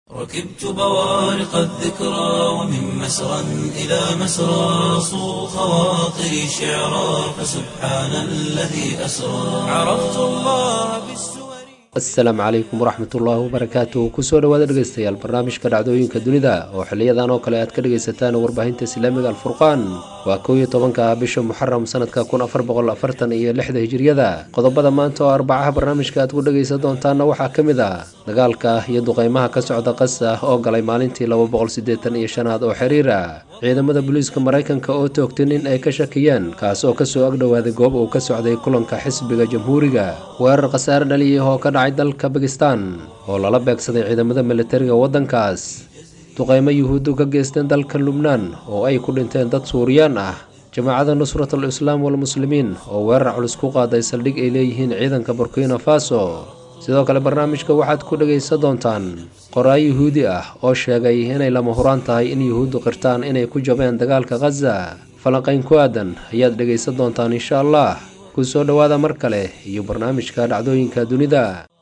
ركبت بوارق الذكرى ومن مسرى إلى مسرى صو خواطري شعرا فسبحان الذي أسرى عرفت الله بالسور asalaamu calaykum waraxmatullaahi wabarakaatu kusoo dhawaada dhegeystayaal barnaamijka dhacdooyinka dunida oo xiliyadan oo kale aad ka dhegaysataan warbaahinta islaamiga alfurqaan waa kow iyo tobanka bisha muxaram sanadka kun afar boqol afartan iyo lixda hijiriyada qodobada maanta oo arbacaha barnaamijka aad ku dhegaysan doontaana waxaa ka mid ah dagaalka iyo duqeymaha ka socda qasa oo galay maalintii laba boqol siddeetan iyo shanaad oo xiriira ciidamada booliiska maraykanka oo toogtay nin ay ka shakiyeen kaas oo kasoo agdhowaaday goob uu ka socday kulanka xisbiga jamhuuriga weerar khasaare dhaliyah oo ka dhacay dalka bakistan oo lala beegsaday ciidamada militariga waddankaas duqeymo yuhuuddu ka geysteen dalka lubnaan oo ay ku dhinteen dad suuriyaan ah jamaacada nusratul islaam walmuslimiin oo weerar culus ku qaaday saldhig ay leeyihiin ciidanka burkina faso sidoo kale barnaamijka waxaad ku dhegaysan doontaan qoraa yuhuudi ah oo sheegay inay lama huraan tahay in yuhuuddu qirtaan inay ku jabeen dagaalka khaza falanqayn ku aadan ayaad dhegaysan doontaan insha allah ku soo dhowaada mar kale iyo barnaamijka dhacdooyinka dunida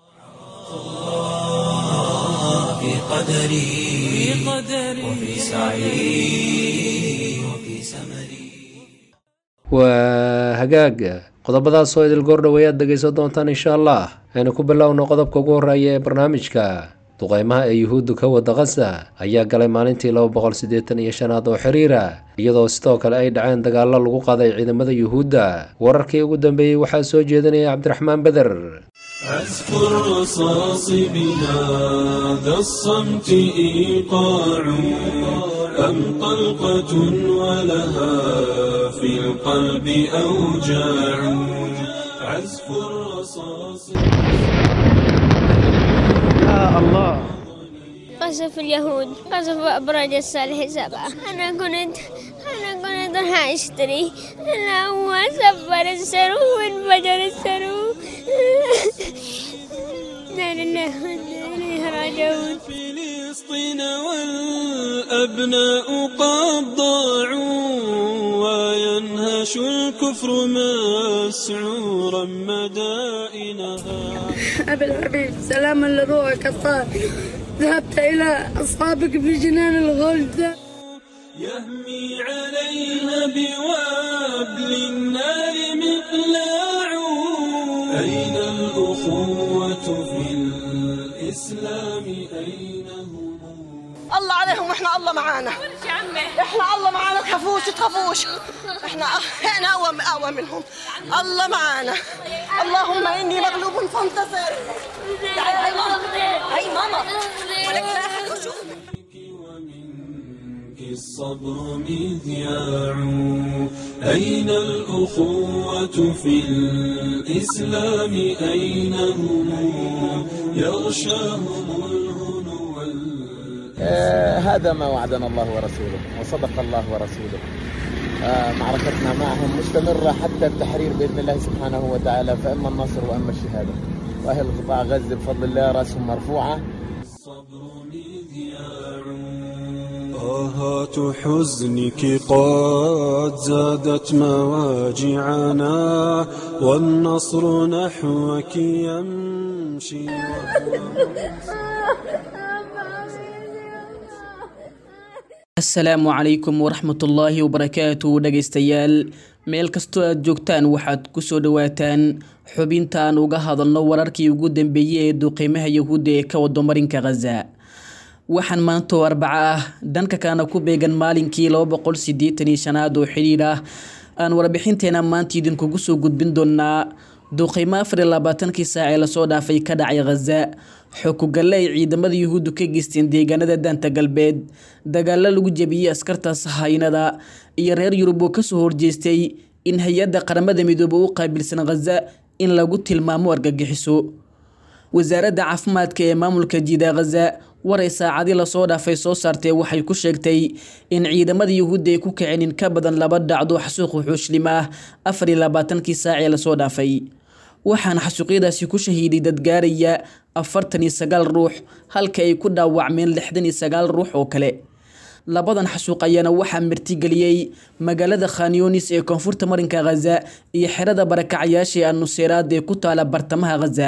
في قدري وفي سعي وفي سمري waa hagaag qodobadaas oo idil goordhow ayaad dhegaysan doontaan insha allah aynu ku bilowno qodobka ugu horreeya ee barnaamijka duqeymaha ee yuhuuddu ka wada khaza ayaa galay maalintii laba boqol siddeetan iyo shanaad oo xiriira iyadoo sidoo kale ay dhaceen dagaallo lagu qaaday ciidamada yuhuudda wararkii ugu dambeeyey waxaa soo jeedinaya cabdiraxmaan beder عزف الرصاص بهذا الصمت إيقاع أم طلقة ولها في القلب أوجاع عزف الرصاص قصف اليهود قصف أبراج الصالح سبعة أنا كنت أنا كنت راح أشتري أنا هو سبر السرو وانفجر السرو لا لله وإنا إليه راجعون فلسطين والأبناء قد ضاعوا وينهش الكفر مسعورا مدائنها أبي الحبيب سلاما لروحك الطاهر ذهبت إلى أصحابك في جنان الغلد يهمي عليها بوابل النار مقلاع أين الأخوة في الإسلام أين هم الله عليهم واحنا الله معانا احنا الله معانا تخافوش تخافوش احنا احنا اقوى اقوى منهم الله معانا اللهم اني مغلوب فانتصر تعالي هاي ماما هاي ماما ولك لا أحد يشوفك. ومنك الصبر مذياع أين الأخوة في الإسلام أين هم يغشاهم الهنو وال- آه، هذا ما وعدنا الله ورسوله وصدق الله ورسوله آه، معركتنا معهم مستمرة حتى التحرير بإذن الله سبحانه وتعالى فإما النصر وإما الشهادة وأهل قطاع غزة بفضل الله رأسهم مرفوعة الصبر مذياع آهات حزنك قد زادت مواجعنا والنصر نحوك يمشي asalaamu calaykum waraxmatullaahi wabarakaatu dhegaystayaal meel kastoo aad joogtaan waxaad kusoo dhawaataan xubinta aan uga hadalno wararkii ugu dambeeyey ee duqeymaha yahuudda ee ka wado marinka khaza waxaan maanta oo arbaco ah dhanka kaana ku beegan maalinkii laba boqol sideetan iyo shanaad oo xidhiidh ah aan warbixinteena maanta idinkugu soo gudbin doonaa duqeymo afar iyo labaatankii saac ee lasoo dhaafay ka dhacay khaza xokugalle ay ciidamada yuhuuddu ka geysteen deegaanada daanta galbeed dagaalo lagu jebiyey askarta sahaynada iyo reer yurub oo kasoo horjeestay in hay-adda qaramada midoobe u qaabilsan khaza in lagu tilmaamo argagixiso wasaaradda caafimaadka ee maamulka jiida khaza waray saacadii lasoo dhaafay soo saartee waxay ku sheegtay in ciidamada yuhuudda ay ku kaceen in ka badan laba dhacdo xasuuq wuxuushlim ah afar iyo labaatankii saac ee lasoo dhaafay waxaana xasuuqyadaasi ku shahiiday dad gaaraya afartan iyo sagaal ruux halka ay ku dhaawacmeen lixdan iyo sagaal ruux oo kale labadan xasuuq ayaana waxaa martigeliyey magaalada khanyonis ee koonfurta marinka khaza iyo xerada barakacyaasha ee annuseeraad ee ku taala bartamaha khaza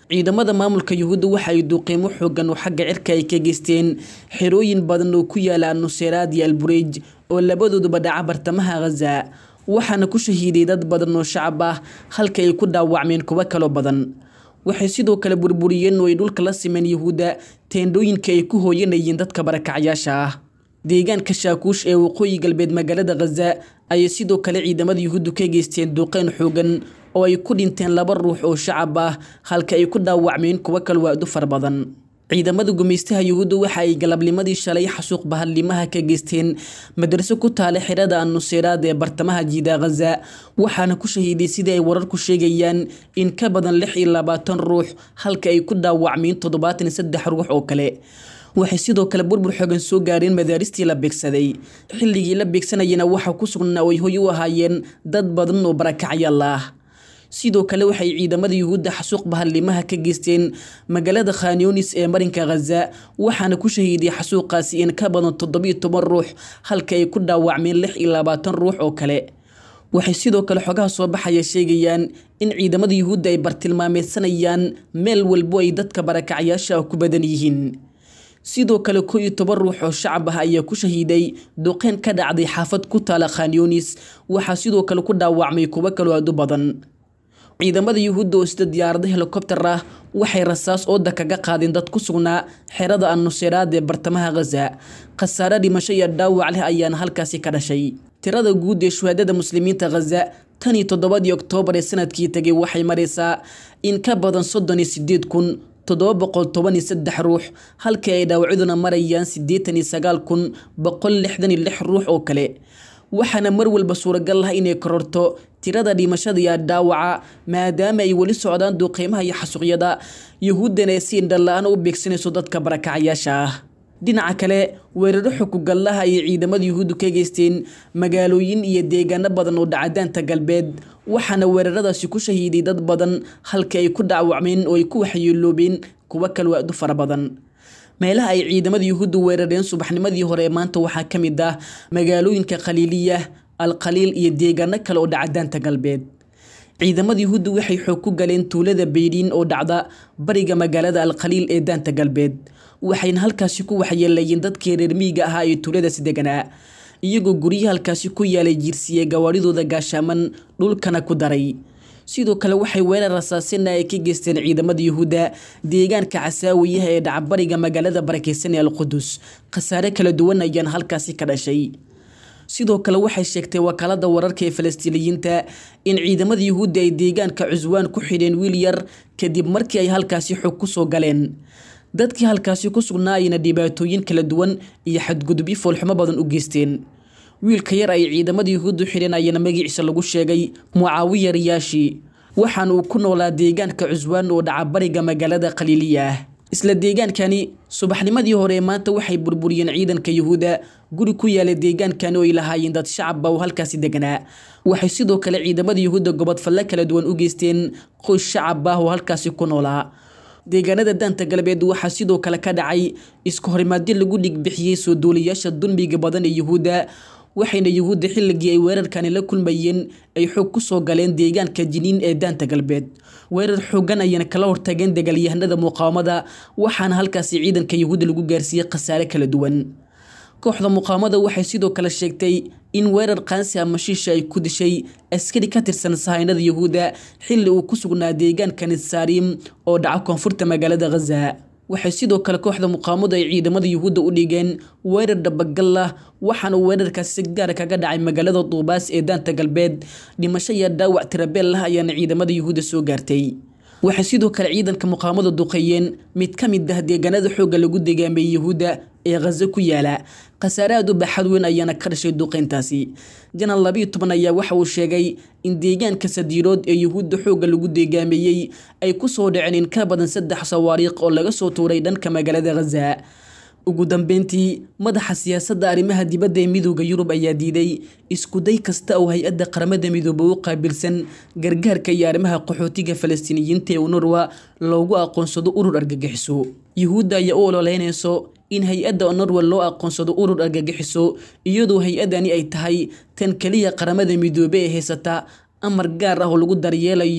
ciidamada maamulka yuhuudda waxa ay duqeymo xoogan oo xagga cirka ay ka geysteen xerooyin badan oo ku yaala nuseyraad iyo albureej oo labadooduba dhaca bartamaha khaza waxaana ku shahiiday dad badan oo shacab ah halka ay ku dhaawacmeen kuwo kaloo badan waxay sidoo kale burburiyeen oo ay dhulka la simeen yuhuudda teendhooyinka ay ku hooyanayeen dadka barakacyaasha ah deegaanka shaakuush ee waqooyi galbeed magaalada khaza ayay sidoo kale ciidamada yuhuuddu ka geysteen duqeyn xoogan oo ay ku dhinteen laba ruux oo shacab ah halka ay ku dhaawacmeen kuwo kale waadu fara badan ciidamada gumaystaha yuhuudda waxa ay galabnimadii shalay xasuuq bahadlimaha ka geysteen madraso ku taala xirada annuseyraad ee bartamaha jiida khaza waxaana ku shahiiday sidii ay wararku sheegayaan in ka badan lix iyo labaatan ruux halka ay ku dhaawacmeen toddobaatan iyo saddex ruux oo kale waxay sidoo kale burbur xoogan soo gaareen madaaristii la beegsaday xilligii la beegsanayana waxaa ku sugnaa oo ay hoy u ahaayeen dad badan oo barakacyaal ah sidoo kale waxay ciidamada yuhuudda xasuuq bahadlimaha ka geysteen magaalada khanyonis ee marinka khaza waxaana ku shahiiday xasuuqaasi in ka badan toddobiyo toban ruux halka ay ku dhaawacmeen lix iyo labaatan ruux oo kale waxay sidoo kale xogaha soo baxaya sheegayaan in ciidamada yuhuudda ay bartilmaameysanayaan meel walbo ay dadka barakacyaasha ah ku badan yihiin sidoo kale ko iyo toban ruux oo shacab ah ayaa ku shahiiday duqeyn ka dhacday xaafad ku taala khanyonis waxaa sidoo kale ku dhaawacmay kuwo kaloo aad u badan ciidamada yuhuudda oo sida diyaarado helikobter ah waxay rasaas ooda kaga qaadeen dad ku sugnaa xerada annuseyraad ee bartamaha khaza khasaare dhimasho iyo dhaawac leh ayaana halkaasi ka dhashay tirada guud ee shuhaadada muslimiinta khaza tan iyo toddobadii oktoobar ee sanadkii tegay waxay maraysaa in ka badan soddon iyo sideed kun toddoba boqol toban iyo saddex ruux halkii ay dhaawacyaduna marayaan siddeetan iyo sagaal kun boqol lixdan iyo lix ruux oo kale waxaana mar walba suuragal ah inay kororto tirada dhimashada iyo dhaawaca maadaama ay weli socdaan duqeymaha iyo xasuuqyada yuhuuddana ay si indhala-aan u beegsanayso dadka barakacyaasha ah dhinaca kale weeraro xukugallaha ayay ciidamada yuhuuddu ka geysteen magaalooyin iyo deegaano badan oo dhacadaanta galbeed waxaana weeraradaasi ku shahiiday dad badan halka ay ku dhaawacmeen oo ay ku waxyeeloobeen kuwo kale waadu fara badan meelaha ay ciidamada yuhuuddu weerareen subaxnimadii hore ee maanta waxaa ka mid ah magaalooyinka khaliiliya alkhaliil iyo deegaano kale oo dhacadaanta galbeed ciidamada yuhuuddu waxay xoog ku galeen tuulada beyriin oo dhacda bariga magaalada alkhaliil ee daanta galbeed waxayna halkaasi ku waxyeelayeen dadkii reer miyiga ahaa ee tuuladaasi deganaa iyagoo guryo halkaasi ku yaalay jiirsiye gawaaridooda gaashaaman dhulkana ku daray sidoo kale waxay weerar rasaasina ay ka geysteen ciidamada yuhuudda deegaanka casaawiyaha ee dhacbariga magaalada barakeysan ee alqudus khasaare kala duwan ayaana halkaasi ka dhashay sidoo kale waxay sheegtay wakaalada wararka ee falastiiniyiinta in ciidamada yuhuudda ay deegaanka cuswaan ku xidheen wiil yar kadib markii ay halkaasi xog ku soo galeen dadkii halkaasi ku sugnaa ayna dhibaatooyin kala duwan iyo xadgudubyo foolxumo badan u geysteen wiilka yar ay ciidamada yuhuuddu xidheen ayaana magaciisa lagu sheegay mucaawiya riyaashi waxaana uu ku noolaa deegaanka cuswaan oo dhaca bariga magaalada khaliiliya ah isla deegaankani subaxnimadii hore ee maanta waxay burburiyeen ciidanka yuhuudda guri ku yaala deegaankani oo ay lahaayeen dad shacabba oo halkaasi deganaa waxay sidoo kale ciidamada yuhuudda gobodfalle kala duwan u geysteen qoys shacab ah oo halkaasi ku noolaa deegaanada daanta galbeed waxaa sidoo kale ka dhacay isku horimaadyo lagu dhigbixiyey soo duulayaasha dulmiga badan ee yuhuudda waxayna yuhuudda xilligii ay weerarkani la kulmayeen ay xoog ku soo galeen deegaanka jiniin ee daanta galbeed weerar xoogan ayana kala hortageen dagaalyahanada muqaawamada waxaana halkaasi ciidanka yuhuudda lagu gaarsiiyey khasaare kala duwan kooxda muqaawamada waxay sidoo kale sheegtay in weerar qaansi ama shiisha ay ku dishay askari ka tirsan sahaynada yuhuudda xilli uu ku sugnaa deegaanka nisaariim oo dhaca koonfurta magaalada khaza waxay sidoo kale kooxda muqaamadu ay ciidamada yuhuudda u dhigeen weerar dhabagal ah waxaana weerarkaasi si gaara kaga dhacay magaalada duubaas ee daanta galbeed dhimasho iyo dhaawac tirabeel ah ayaana ciidamada yuhuudda soo gaartay waxay sidoo kale ciidanka muqaamadu duqeeyeen mid ka mid ah deegaanada xoogga lagu deegaameeyey yuhuudda ee khazo ku yaala khasaare aad u baaxad weyn ayaana ka dhashay duqeyntaasi janal labiyo toban ayaa waxa uu sheegay in deegaanka sadiirood ee yuhuudda xoogga lagu deegaameeyey ay ku soo dhaceen in ka badan saddex sawaariiq oo laga soo tuuray dhanka magaalada khaza ugu dambeyntii madaxa siyaasadda arrimaha dibadda ee midooda yurub ayaa diiday iskuday kasta oo hay-adda qaramada midoobe u qaabilsan gargaarka iyo arrimaha qaxootiga falastiiniyiinta ee unurwa loogu aqoonsado urur argagixiso yuhuudda ayaa u ololeynayso in hay-adda onurwa loo aqoonsado urur argagixiso iyadoo hay-adani ay tahay tan keliya qaramada midoobe ee haysata amar gaar ah oo lagu daryeelayo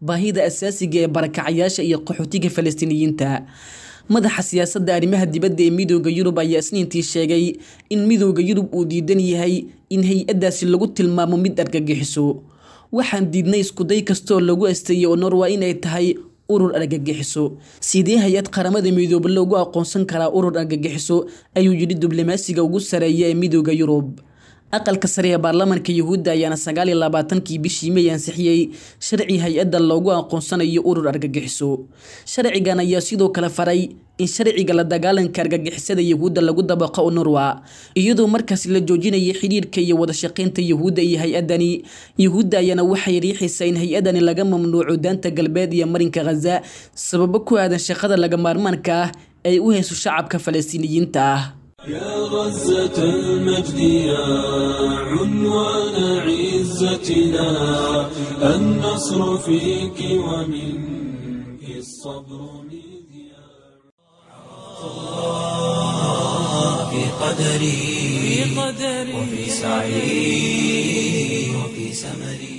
baahida asaasiga ee barakacayaasha iyo qaxootiga falastiiniyiinta madaxa siyaasadda arrimaha dibadda ee midooda yurub ayaa isniintii sheegay in midooda yurub uu diidan yahay in hay-addaasi lagu tilmaamo mid argagixiso waxaan diidnay iskuday kastaoo lagu asteeyay oo norwa inay tahay urur argagixiso sidee hay-ad qaramada midoobe loogu aqoonsan karaa urur argagixiso ayuu yidhi diblomaasiga ugu sareeya ee midooda yurub aqalka sare ee baarlamaanka yuhuudda ayaana sagaal iyo labaatankii bishii may ansixiyey sharci hay-adda loogu aqoonsanayo urur argagixiso sharcigan ayaa sidoo kale faray in sharciga la dagaalanka argagixisada yuhuudda lagu dabaqo norwa iyadoo markaas la joojinaya xidhiirka iyo wadashaqeynta yuhuudda iyo hay-adani yuhuudda ayaana waxay riixaysaa in hay-adani laga mamnuuco daanta galbeed iyo marinka khaza sababo ku aadan shaqada laga maarmaanka ah ay u hayso shacabka falastiiniyiinta ah يا غزة المجد يا عنوان عزتنا النصر فيك ومنك الصبر مذياع في قدري وفي سعي وفي سمري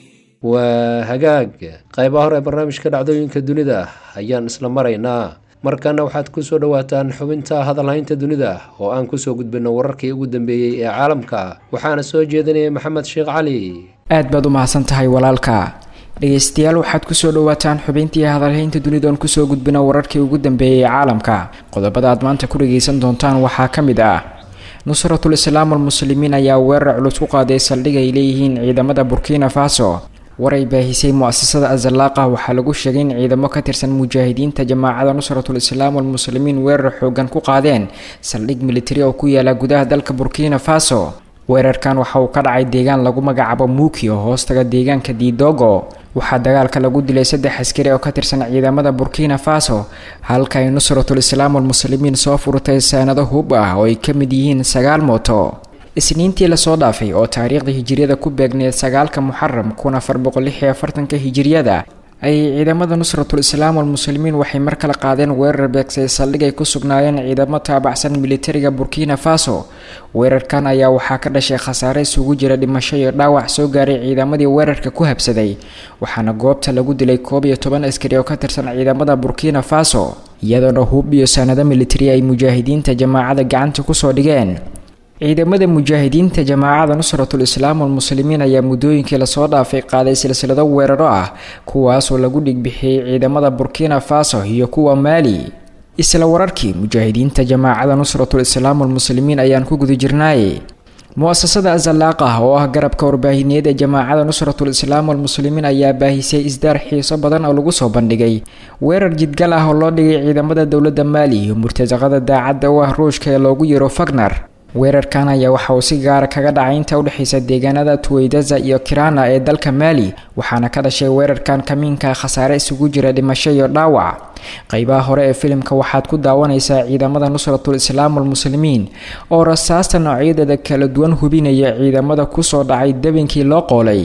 waa hagaag qaybaha hore ee barnaamijka dhacdooyinka dunida ayaan isla maraynaa markana waxaad kusoo dhawaataan xubinta hadalhaynta dunida oo aan kusoo gudbino wararkii ugu dambeeyey ee caalamka waxaana soo jeedinaya maxamed sheekh cali aad baad u mahadsan tahay walaalka dhegeystayaal waxaad kusoo dhawaataan xubintii hadalhaynta dunida oon kusoo gudbino wararkii ugu dambeeyey ee caalamka qodobada aad maanta ku dhageysan doontaan waxaa ka mid ah nusratul islaam almuslimiin ayaa weerar culus ku qaaday saldhig ay leeyihiin ciidamada burkina faso war ay baahisay mu-asasada azalaaqa waxaa lagu sheegay in ciidamo ka tirsan mujaahidiinta jamaacada nusratul islaam walmuslimiin weerar xoogan ku qaadeen saldhig militari oo ku yaala gudaha dalka burkina faso weerarkan waxa uu ka dhacay deegaan lagu magacaabo muuki oo hoostaga deegaanka didogo waxaa dagaalka lagu dilay saddex askari oo ka tirsan ciidamada burkina faso halka ay nusratul islaam walmuslimiin soo furtay saanado hub ah oo ay ka mid yihiin sagaal mooto isniintii lasoo dhaafay oo taariikhda hijiriyada ku beegneed sagaalka muxaram kun afar boqol lix iyo afartanka hijiriyada ayay ciidamada nusratul islaam walmuslimiin waxay mar kale qaadeen weerar beegsay saldhig ay ku sugnaayeen ciidamo taabacsan militariga burkina faso weerarkan ayaa waxaa ka dhashay khasaare isugu jira dhimasho iyo dhaawac soo gaaray ciidamadii weerarka ku habsaday waxaana goobta lagu dilay koob iyo toban askari oo ka tirsan ciidamada burkina faso iyadoona hub iyo saanado militari ay mujaahidiinta jamaacada gacanta kusoo dhigeen ciidamada mujaahidiinta jamaacada nusratul islaam walmuslimiin ayaa muddooyinkii lasoo dhaafay qaaday silsilado weeraro ah kuwaasoo lagu dhigbixiyey ciidamada burkina faso iyo kuwa maali isla wararkii mujaahidiinta jamaacada nusratul islaam walmuslimiin ayaan ku guda jirnaaye mu-asasada azalaaqah oo ah garabka warbaahineed ee jamaacada nusratul islaam walmuslimiin ayaa baahisay isdaar xiiso badan oo lagu soo bandhigay weerar jidgal ah oo loo dhigay ciidamada dowladda maali iyo murtasaqada daacadda u ah ruushka ee loogu yiro fagner weerarkan ayaa waxa uu si gaara kaga dhacay inta udhexaysa deegaanada tuweydaza iyo kirana ee dalka maali waxaana ka dhashay weerarkan kamiinka khasaare isugu jira dhimasho iyo dhaawac qeybaha hore ee filimka waxaad ku daawanaysaa ciidamada nusratul islaam walmuslimiin oo rasaasta noocyadeeda kala duwan hubinaya ciidamada kusoo dhacay debinkii loo qoolay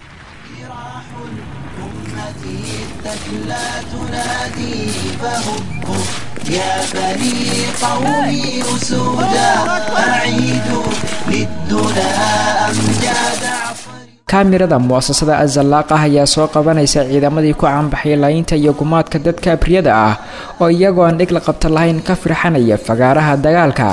يا بني قومي أسودا أعيدوا للدنا أمجاد kaamirada mu-asasada azalaaqah ayaa soo qabanaysa ciidamadii ku caanbaxay laayinta iyo gumaadka dadka abriyada ah oo iyagoo aan dhig la qabta lahayn ka firxanaya fagaaraha dagaalka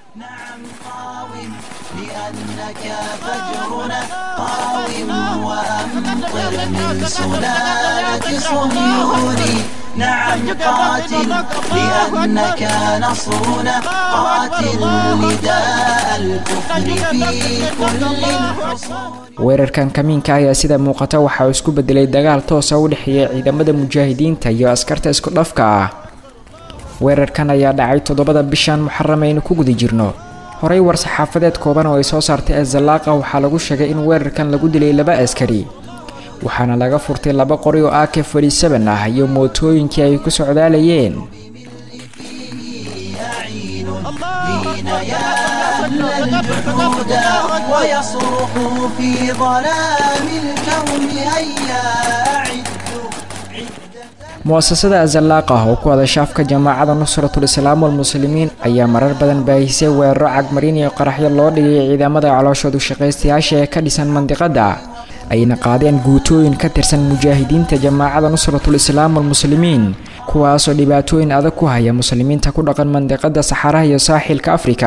نعم قاتل لأنك نصرنا قاتل نداء الكفر في كل الحصون weerarkan kamiinka ayaa sida muuqata waxa uu isku bedelay dagaal toosa u dhexeeya ciidamada mujaahidiinta iyo askarta isku dhafka ah weerarkan ayaa dhacay toddobada bishan muxaram aynu ku guda jirno horey war-saxaafadeed kooban oo ay soo saartay azalaaqa waxaa lagu sheegay in weerarkan lagu dilay laba askari waxaana laga furtay laba qori oo ak fadhiisaban ah iyo mootooyinkii ay ku socdaalayeen ويصرخ في ظلام الكون هيا أعدوا mu-asasada azalaaqah oo ku hadasha afka jamaacada nusratul islaam walmuslimiin ayaa marar badan baahisay weeraro cagmarin iyo qaraxyo loo dhigay ciidamada calooshoodu shaqaystayaasha ee ka dhisan mandiqada ayna qaadeen guutooyin ka tirsan mujaahidiinta jamaacada nusratul islaam walmuslimiin kuwaasoo dhibaatooyin adag ku haya muslimiinta ku dhaqan mandiqada saxaraha iyo saaxilka afrika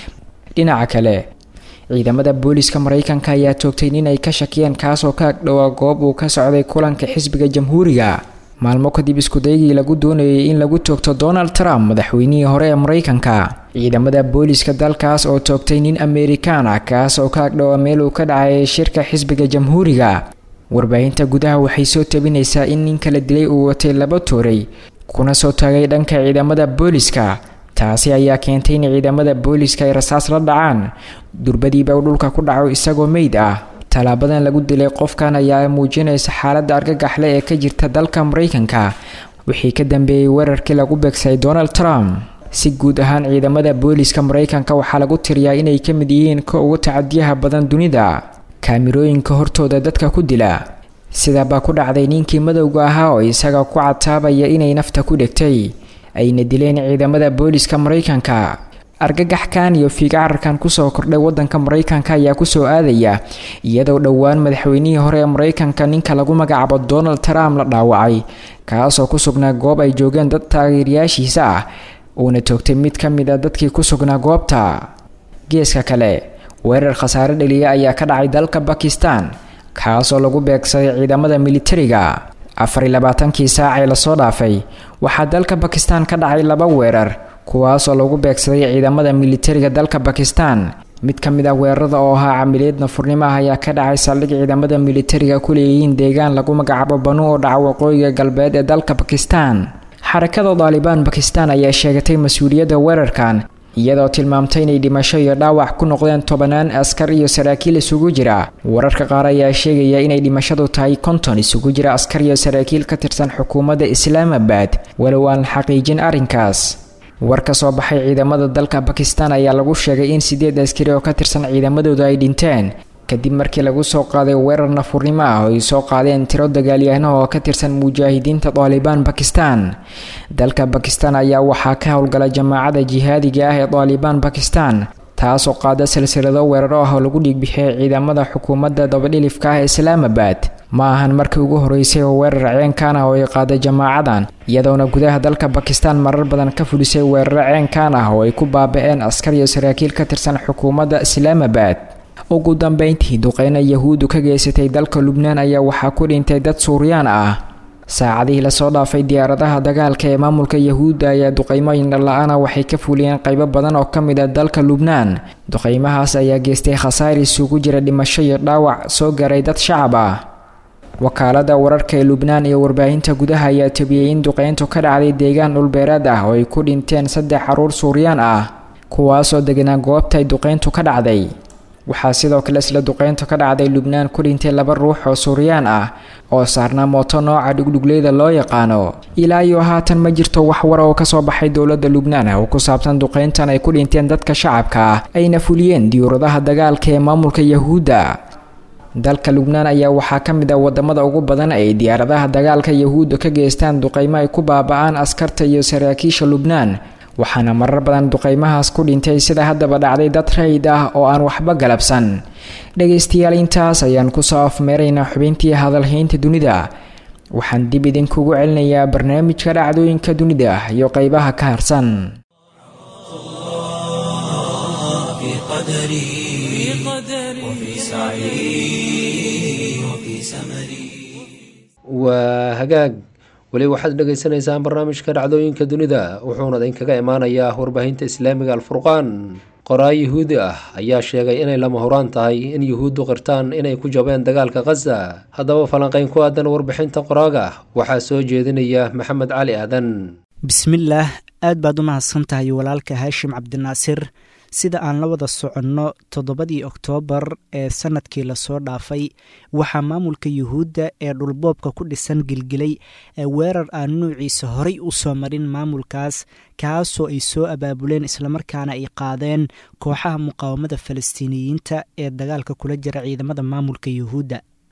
dhinaca kale ciidamada booliska mareykanka ayaa toogtay nin ay ka shakiyeen kaasoo ka agdhowaa goob uu ka socday kulanka xisbiga jamhuuriga maalmo kadib iskudaygii lagu doonayay in lagu toogto donald trump madaxweynihii hore ee mareykanka ciidamada booliska dalkaas oo toogtay nin amerikaan ah kaas oo ka agdhowa meel uu ka dhacay shirka xisbiga jamhuuriga warbaahinta gudaha waxay soo tabinaysaa in nin kala dilay uu watay laba tooray kuna soo taagay dhanka ciidamada booliska taasi ayaa keentay in ciidamada booliska ay rasaas la dhacaan durbadiiba uu dhulka ku dhaco isagoo meyd ah tallaabadan lagu dilay qofkan ayaa muujinaysa xaaladda argagaxle ee ka jirta dalka mareykanka wixii ka dambeeyey weerarkii lagu beegsay donald trump si guud ahaan ciidamada booliska mareykanka waxaa lagu tiriyaa inay ka mid yihiin ka ugu tacadiyaha badan dunida kaamirooyinka hortooda dadka ku dila sidaabaa ku dhacday ninkii madowga ahaa oo isaga ku cataabaya inay nafta ku dhegtay ayna dileen ciidamada booliska mareykanka argagaxkan iyo fiigacararkan kusoo kordhay wadanka mareykanka ayaa kusoo aadaya iyadoo dhowaan madaxweynihii hore ee mareykanka ninka lagu magacaabo donald trump la dhaawacay kaasoo ku sugnaa goob ay joogeen dad taageerayaashiisa ah uuna toogtay mid ka mid a dadkii ku sugnaa goobta geeska kale weerar khasaare dhaliya ayaa ka dhacay dalka bakistan kaasoo lagu beegsaday ciidamada militariga afariy labaatankii saac ee lasoo dhaafay waxaa dalka bakistan ka dhacay laba weerar kuwaasoo lagu beegsaday ciidamada militariga dalka bakistan mid ka mid ah weerarada oo ahaa camiliyad nafurnimo ah ayaa ka dhacay saldhig ciidamada militariga ku leeyihiin deegaan lagu magacaabo banu oo dhaca waqooyiga galbeed ee dalka bakistan xarakada daalibaan bakistan ayaa sheegatay mas-uuliyadda weerarkan iyadoo tilmaamtay inay dhimasho iyo dhaawac ku noqdeen tobanaan askar iyo saraakiil isugu jira wararka qaar ayaa sheegaya inay dhimashadu tahay konton isugu jira askar iyo saraakiil ka tirsan xukuumadda islaamabad walow aan xaqiijin arrinkaas war ka soo baxay ciidamada dalka bakistan ayaa lagu sheegay in sideed askari oo ka tirsan ciidamadooda ay dhinteen kadib markii lagu soo qaaday weerar nafurnimo ah oo ay soo qaadeen tiro dagaalyahano oo ka tirsan mujaahidiinta daalibaan bakistan dalka bakistan ayaa waxaa ka howlgala jamaacada jihaadiga ah ee daalibaan bakistan taasoo qaada silsilado weeraro ah oo lagu dhiigbixiyay ciidamada xukuumadda dabadhilifka ah ee islaamabad ma ahan markii ugu horeysay oo weerar ceenkan ah oo ay qaada jamaacadan iyadoona gudaha dalka bakistan marar badan ka fulisay weeraro ceenkan ah oo ay ku baaba-een askar iyo saraakiil ka tirsan xukuumadda islaamabad ugu dambeyntii duqeyna yahuuddu ka geysatay dalka lubnaan ayaa waxaa ku dhintay dad suuriyaan ah saacadihii lasoo dhaafay diyaaradaha dagaalka ee maamulka yahuudda ayaa duqeymo indhala-ana waxay ka fuliyeen qaybo badan oo ka mid ah dalka lubnaan duqeymahaas ayaa geystay khasaar isugu jira dhimasho iyo dhaawac soo garay dad shacab ah wakaalada wararka ee lubnaan iyo warbaahinta gudaha ayaa tabiyey in duqeyntu ka dhacday deegaan dhulbeereed ah oo ay ku dhinteen saddex caruur suuriyaan ah kuwaasoo deganaa goobta ay duqeyntu ka dhacday waxaa sidoo kale isla duqeyntu ka dhacday lubnaan ku dhintay laba ruux oo suuriyaan ah oo saarnaa mooto nooca dhugdhugleyda loo yaqaano ilaa iyo haatan ma jirto wax war oo kasoo baxay dowladda lubnaan oo ku saabsan duqeyntan ay ku dhinteen dadka shacabka ah ayna fuliyeen diyuuradaha dagaalka ee maamulka yahuudda dalka lubnaan ayaa waxaa ka mid ah wadamada ugu badan ay diyaaradaha dagaalka yahuudda ka geystaan duqeymo ay ku baaba-aan askarta iyo saraakiisha lubnaan waxaana marar badan duqeymahaas ku dhintay sida haddaba dhacday dad rayid ah oo aan waxba galabsan dhegaystayaal intaas ayaan kusoo afmeeraynaa xubintii hadalhaynta dunida waxaan dib idinkugu celinayaa barnaamijka dhacdooyinka dunida iyo qeybaha ka harsan waa hagaag weli waxaad dhagaysanaysaan barnaamijka dhacdooyinka dunida wuxuuna idinkaga imaanayaa warbaahinta islaamiga alfurqaan qoraa yuhuudi ah ayaa sheegay inay lama huraan tahay in yuhuuddu qirtaan inay ku jabeen dagaalka khaza haddaba falanqayn ku aadan warbixinta qoraaga waxaa soo jeedinaya maxamed cali aadan bismillaah aad baad u mahadsan tahay walaalka haashim cabdinaasir sida aan la wada soconno toddobadii oktoobar ee sanadkii lasoo dhaafay waxaa maamulka yuhuudda ee dhulboobka ku dhisan gilgilay weerar aan nuuciisa horay u soo marin maamulkaas kaasoo ay soo abaabuleen islamarkaana ay qaadeen kooxaha muqaawamada falastiiniyiinta ee dagaalka kula jira ciidamada maamulka yuhuudda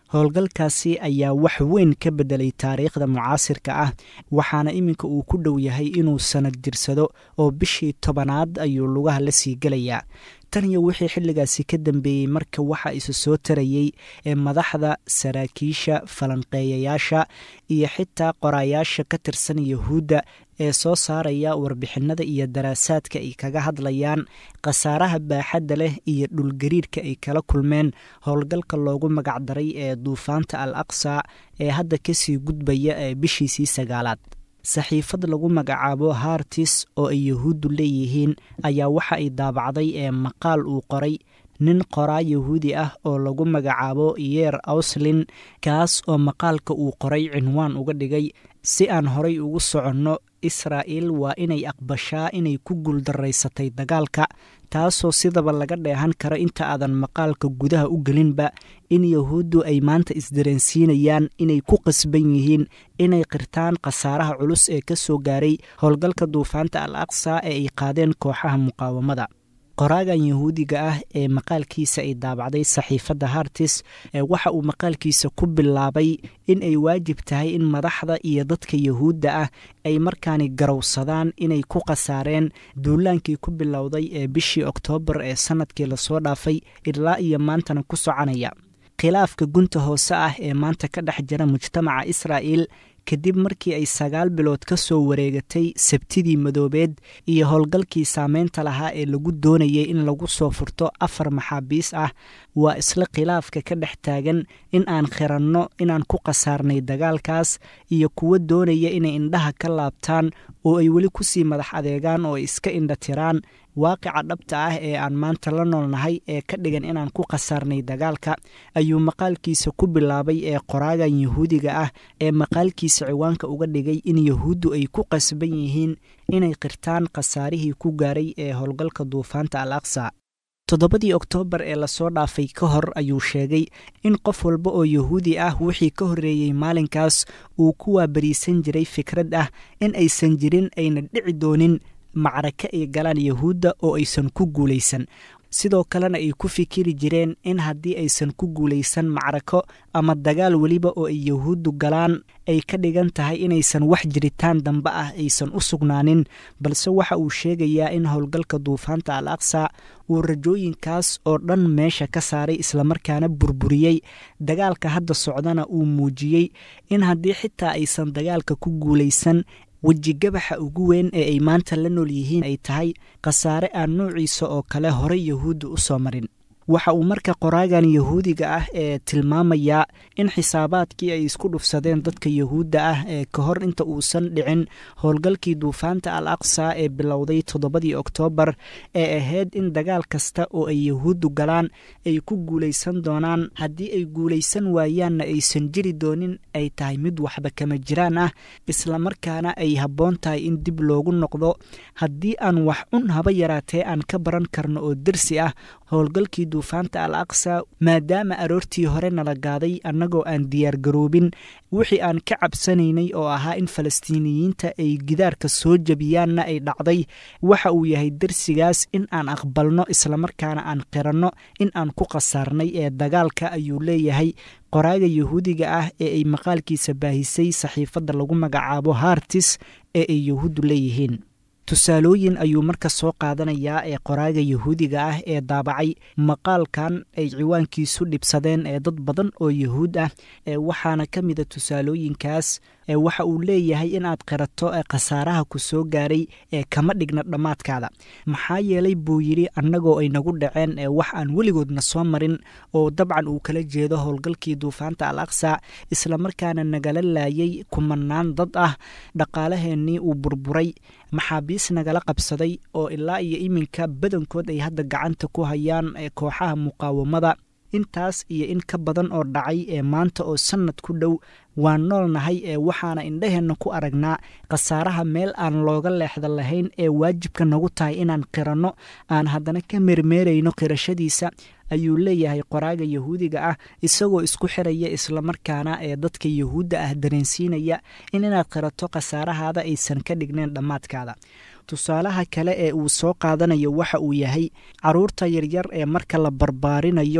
howlgalkaasi ayaa wax weyn ka beddelay taariikhda mucaasirka ah waxaana iminka uu ku dhow yahay inuu sanad jirsado oo bishii tobanaad ayuu lugaha la sii gelayaa tan iyo wixii xilligaasi ka dambeeyey marka waxa isu soo tarayey ee madaxda saraakiisha falanqeeyayaasha iyo xitaa qoraayaasha ka tirsan yahuudda ee soo saaraya warbixinada iyo daraasaadka ay kaga hadlayaan khasaaraha baaxadda leh iyo dhulgariirka ay kala kulmeen howlgalka loogu magacdaray ee duufaanta al aqsa ee hadda kasii gudbaya ee bishiisii sagaalaad saxiifad lagu magacaabo hartis oo ay yahuuddu leeyihiin ayaa waxa ay daabacday ee maqaal uu qoray nin qoraa yahuudi ah oo lagu magacaabo yeer awslin kaas oo maqaalka uu qoray cinwaan uga dhigay si aan horay ugu soconno israa'il waa inay aqbashaa inay ku guuldaraysatay dagaalka taasoo sidaba laga dheehan karo inta aadan maqaalka gudaha u gelinba in yahuuddu ay maanta isdareensiinayaan inay ku qasban yihiin inay qirtaan khasaaraha culus ee ka soo gaaray howlgalka duufaanta al aqsa ee ay qaadeen kooxaha muqaawamada qoraagan yahuudiga ah ee maqaalkiisa ay daabacday saxiifadda hartis ee waxa uu maqaalkiisa ku bilaabay in ay waajib tahay in madaxda iyo dadka yahuudda ah ay markaani garowsadaan inay ku khasaareen duulaankii ku bilowday ee bishii oktoobar ee sannadkii lasoo dhaafay ilaa iyo maantana ku soconaya khilaafka gunta hoose ah ee maanta ka dhex jira mujtamaca israa'il kadib markii ay sagaal bilood ka soo wareegatay sabtidii madoobeed iyo howlgalkii saameynta lahaa ee lagu doonayay in lagu soo furto afar maxaabiis ah waa isla khilaafka ka dhex taagan in aan khiranno inaan ku khasaarnay dagaalkaas iyo kuwo doonaya inay indhaha ka laabtaan oo ay weli kusii madax adeegaan oo ay iska indha tiraan waaqica dhabta ah ee aan maanta la noolnahay ee ka dhigan inaan ku khasaarnay dagaalka ayuu maqaalkiisa ku bilaabay ee qoraagan yahuudiga ah ee maqaalkiisa ciwaanka uga dhigay in yahuuddu ay ku qasban yihiin inay qirtaan khasaarihii ku gaaray ee howlgalka duufaanta al aqsa toddobadii oktoobar ee lasoo dhaafay ka hor ayuu sheegay in qof walba oo yahuudi ah wixii ka horreeyey maalinkaas uu ku waabariisan jiray fikrad ah in aysan jirin ayna dhici doonin macraka ay galaan yahuudda oo aysan ku guulaysan sidoo kalena ay ku fikiri jireen in haddii aysan ku guulaysan macrako ama dagaal weliba oo ay yahuuddu galaan ay ka dhigan tahay inaysan wax jiritaan dambe ah aysan u sugnaanin balse waxa uu sheegayaa in howlgalka duufaanta al aqsa uu rajooyinkaas oo dhan meesha ka saaray islamarkaana burburiyey dagaalka hadda socdana uu muujiyey in haddii xitaa aysan dagaalka ku guulaysan wejigabaxa ugu weyn ee ay maanta la nool yihiin ay tahay khasaare aan noociisa oo kale horey yahuudda u soo marin waxa uu marka qoraagan yahuudiga ah ee tilmaamayaa in xisaabaadkii ay isku dhufsadeen dadka yahuudda ah ee ka hor inta uusan dhicin howlgalkii duufaanta al aqsa ee bilowday toddobadii oktoobar ee ahayd in dagaal kasta oo ay yahuuddu galaan ay ku guulaysan doonaan haddii ay guulaysan waayaanna aysan jiri doonin ay tahay mid waxba kama jiraan ah islamarkaana ay habboon tahay in dib loogu noqdo haddii aan wax un haba yaraatee aan ka baran karno oo dersi ah howlgalkii duufaanta al aqsa maadaama aroortii hore nala gaaday annagoo aan diyaargaroobin wixii aan ka cabsanaynay oo ahaa in falastiiniyiinta ay gidaarka soo jebiyaanna ay dhacday waxa uu yahay dersigaas in aan aqbalno islamarkaana aan qiranno in aan ku khasaarnay ee dagaalka ayuu leeyahay qoraaga yahuudiga ah ee ay maqaalkiisa baahisay saxiifadda lagu magacaabo hartis ee ay yahuuddu leeyihiin tusaalooyin ayuu marka soo qaadanayaa ee qoraaga yahuudiga ah ee daabacay maqaalkan ay ciwaankiisu dhibsadeen ee dad badan oo yahuud ah ee waxaana ka mida tusaalooyinkaas ee waxa uu leeyahay inaad qirato ee khasaaraha ku soo gaaray ee kama dhigna dhammaadkaada maxaa yeelay buu yidhi annagoo ay nagu dhaceen ee wax aan weligoodna soo marin oo dabcan uu kala jeedo howlgalkii duufaanta al aqsa islamarkaana nagala laayay kumanaan dad ah dhaqaalaheennii uu burburay maxaabiis nagala qabsaday oo ilaa iyo iminka badankood ay hadda gacanta ku hayaan ee kooxaha muqaawamada intaas iyo in ka badan oo dhacay ee maanta oo sannad ku dhow waan noolnahay ee waxaana indhaheenna ku aragnaa khasaaraha meel aan looga leexda lahayn ee waajibka nagu tahay inaan qiranno aan haddana ka meermeerayno qirashadiisa ayuu leeyahay qoraaga yahuudiga ah isagoo isku xiraya islamarkaana ee dadka yahuudda ah dareensiinaya in inaad qirato khasaarahaada aysan ka dhigneen dhammaadkaada tusaalaha kale ee uu soo qaadanayo waxa uu yahay caruurta yaryar ee marka la barbaarinayo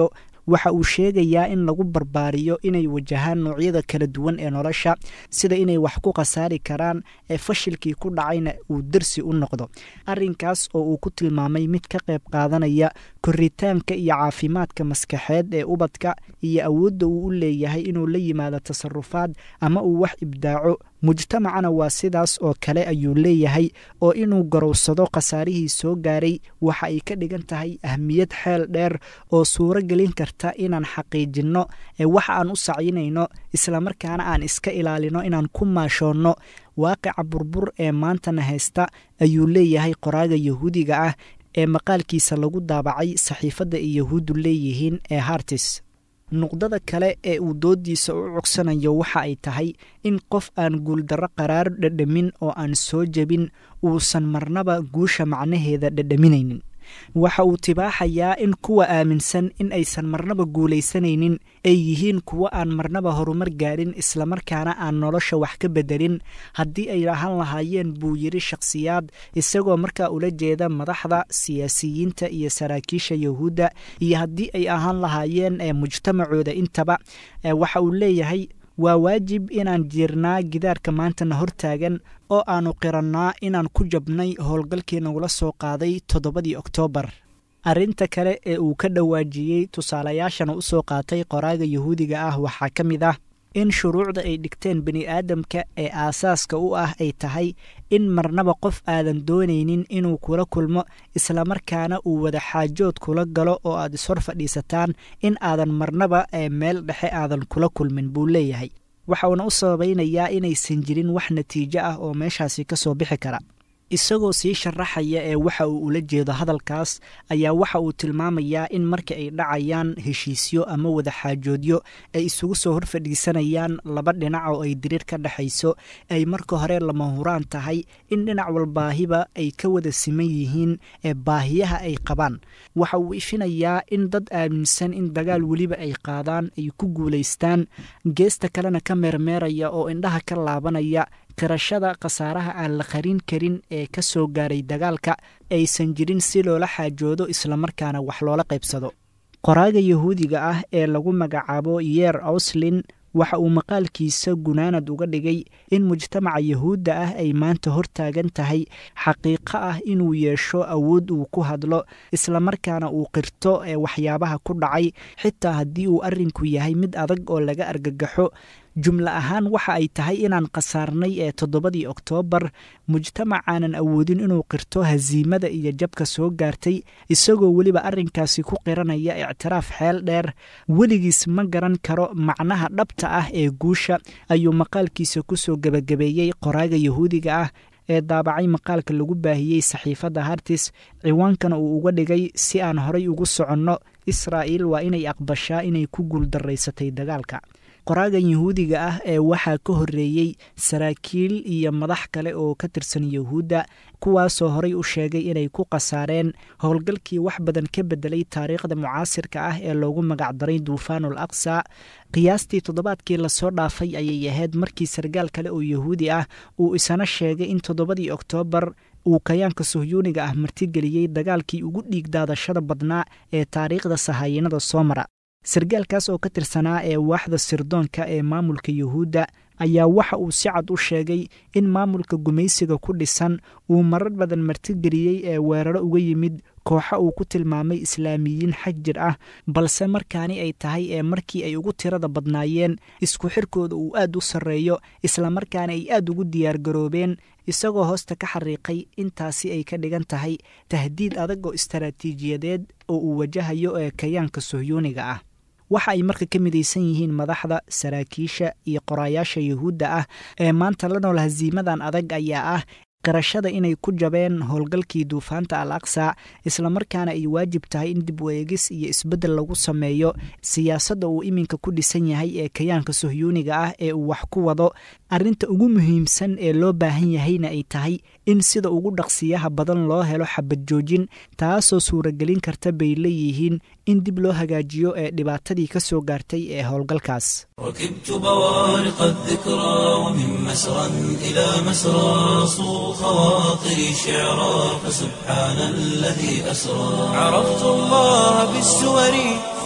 waxa uu sheegayaa in lagu barbaariyo inay wajahaan noocyada kala duwan ee nolosha sida inay wax ku khasaari karaan ee fashilkii ku dhacayna uu dersi u noqdo arrinkaas oo uu ku tilmaamay mid ka qayb qaadanaya koritaanka iyo caafimaadka maskaxeed ee ubadka iyo awoodda uu u leeyahay inuu la yimaado tasarufaad ama uu wax ibdaaco mujtamacana waa sidaas oo kale ayuu leeyahay oo inuu garowsado khasaarihii soo gaaray waxa ay ka dhigan tahay ahmiyad xeel dheer oo suuro gelin karta inaan xaqiijinno ee waxa aan u sacyinayno islamarkaana aan iska ilaalino inaan ku maashoonno waaqica burbur ee maantana haysta ayuu leeyahay qoraaga yahuudiga ah ee maqaalkiisa lagu daabacay saxiifadda ay yahuuddu leeyihiin ee hartis nuqdada kale ee uu doodiisa u cogsanayo waxa ay tahay in qof aan guuldarro qaraar dhadhamin oo aan soo jebin uusan marnaba guusha macnaheeda dhadhaminaynin waxa uu tibaaxayaa in kuwa aaminsan in aysan marnaba guulaysanaynin ay yihiin kuwo aan marnaba horumar gaadhin islamarkaana aan nolosha wax ka beddelin haddii ay ahaan lahaayeen buu yidhi shakhsiyaad isagoo markaa ula jeeda madaxda siyaasiyiinta iyo saraakiisha yahuudda iyo haddii ay ahaan lahaayeen ee mujtamacooda intaba waxa uu leeyahay waa waajib inaan jiirnaa gidaarka maantana hortaagan oo aannu qirannaa inaan ku jabnay howlgalkii nagula soo qaaday toddobadii oktoobar arrinta kale ee uu ka dhawaajiyey tusaalayaashana u soo qaatay qoraaga yahuudiga ah waxaa ka mid ah in shuruucda ay dhigteen bini aadamka ee aasaaska u ah ay tahay in marnaba qof aadan doonaynin inuu kula kulmo islamarkaana uu wada xaajood kula galo oo aad ishor fadhiisataan in aadan marnaba ee meel dhexe aadan kula kulmin buu leeyahay waxa uuna u sabaynayaa inaysan jirin wax natiijo ah oo meeshaasi ka soo bixi kara isagoo sii sharaxaya ee waxa uu ula jeedo hadalkaas ayaa waxa uu tilmaamayaa in marka ay dhacayaan heshiisyo ama wada xaajoodyo ay isugu soo hor fadhiisanayaan laba dhinac oo ay diriir ka dhexayso ay marka hore lama huraan tahay in dhinac walbaahiba ay ka wada siman yihiin ee baahiyaha ay qabaan waxa uu ifinayaa in dad aaminsan in dagaal weliba ay qaadaan ay ku guulaystaan geesta kalena ka meermeeraya oo indhaha ka laabanaya qirashada khasaaraha aan la qarin karin ee ka soo gaaray dagaalka aysan jirin si loola xaajoodo islamarkaana wax loola qaybsado qoraaga yahuudiga ah ee lagu magacaabo yeer auslin waxa uu maqaalkiisa gunaanad uga dhigay in mujtamaca yahuudda ah ay maanta hortaagan tahay xaqiiqo ah inuu yeesho awood uu ku hadlo islamarkaana uu qirto ee waxyaabaha ku dhacay xitaa haddii uu arrinku yahay mid adag oo laga argagaxo jumle ahaan waxa ay tahay inaan khasaarnay ee toddobadii oktoobar mujtamacaanan awoodin inuu qirto hasiimada iyo jabka soo gaartay isagoo weliba arrinkaasi ku qiranaya ictiraaf xeel dheer weligiis ma garan karo macnaha dhabta ah ee guusha ayuu maqaalkiisa kusoo gebagabeeyey qoraaga yahuudiga ah ee daabacay maqaalka lagu baahiyey saxiifadda hartis ciwaankana uu uga dhigay si aan horay ugu soconno israa'iil waa inay aqbashaa inay ku guuldarraysatay dagaalka qoraagan yahuudiga ah ee waxaa ka horreeyey saraakiil iyo madax kale oo ka tirsan yahuudda kuwaasoo horay u sheegay inay ku khasaareen howlgalkii wax badan ka beddelay taariikhda mucaasirka ah ee loogu magacdaray duufaanul aqsa qiyaastii toddobaadkii lasoo dhaafay ayay ahayd markii sargaal kale oo yahuudi ah uu isana sheegay in toddobadii oktoobar uu kayaanka suhyuuniga ah martigeliyey dagaalkii ugu dhiig daadashada badnaa ee taariikhda sahaayinada soo mara sargaalkaas oo ka tirsanaa ee waaxda sirdoonka ee maamulka yuhuudda ayaa waxa uu si cad u sheegay in maamulka gumaysiga ku dhisan uu marar badan martigeliyey ee weeraro uga yimid kooxa uu ku tilmaamay islaamiyiin xag jir ah balse markaani ay tahay ee markii ay ugu tirada badnaayeen isku xirkooda uu aad u sarreeyo islamarkaana ay aad ugu diyaargaroobeen isagoo hoosta ka xariiqay intaasi ay ka dhigan tahay tahdiid adag oo istaraatiijiyadeed oo uu wajahayo ee kayaanka suhyuuniga ah waxa ay marka ka midaysan yihiin madaxda saraakiisha iyo qoraayaasha yuhuudda ah ee maanta la nool hasiimadan adag ayaa ah qirashada inay ku jabeen howlgalkii duufaanta al aqsa islamarkaana ay waajib tahay in dib u eegis iyo isbeddel lagu sameeyo siyaasadda uu iminka ku dhisan yahay ee kayaanka suhyuuniga ah ee uu wax ku wado arrinta ugu muhiimsan ee loo baahan yahayna ay tahay in sida ugu dhaqsiyaha badan loo helo xabad joojin taasoo suuragelin karta bay leeyihiin in dib loo hagaajiyo ee dhibaatadii ka soo gaartay ee howlgalkaas ركبت بوارق الذكرى ومن مسرى إلى مسرى صو خواطري شعرا فسبحان الذي أسرى عرفت الله بالسور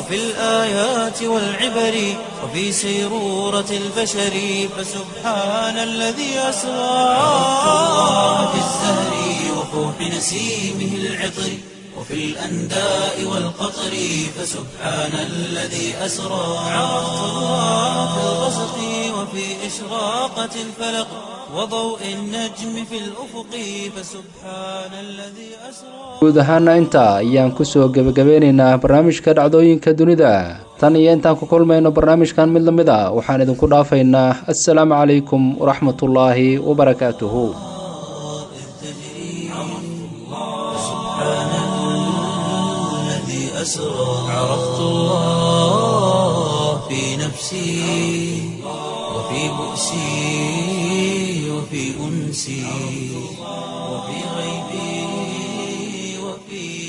وفي الآيات والعبر وفي سيرورة البشر فسبحان الذي أسرى عرفت الله في الزهر وفوح نسيمه العطر وفي الأنداء والقطر فسبحان الذي أسرى عرفت الله في الغسق وفي إشراقة الفلق وضوء النجم في الأفق فسبحان الذي أسرى guud ahaana intaa ayaan kusoo gebagabeynaynaa barnaamijka dhacdooyinka dunida tan iyo intaan ku kulmayno barnaamijkan mid la mid a waxaan idinku dhaafaynaa assalaamu calaykum waraxmatullaahi wabarakaatuhu الذي أسرى عرفت الله في نفسي وفي بؤسي وفي أنسي وفي غيبي وفي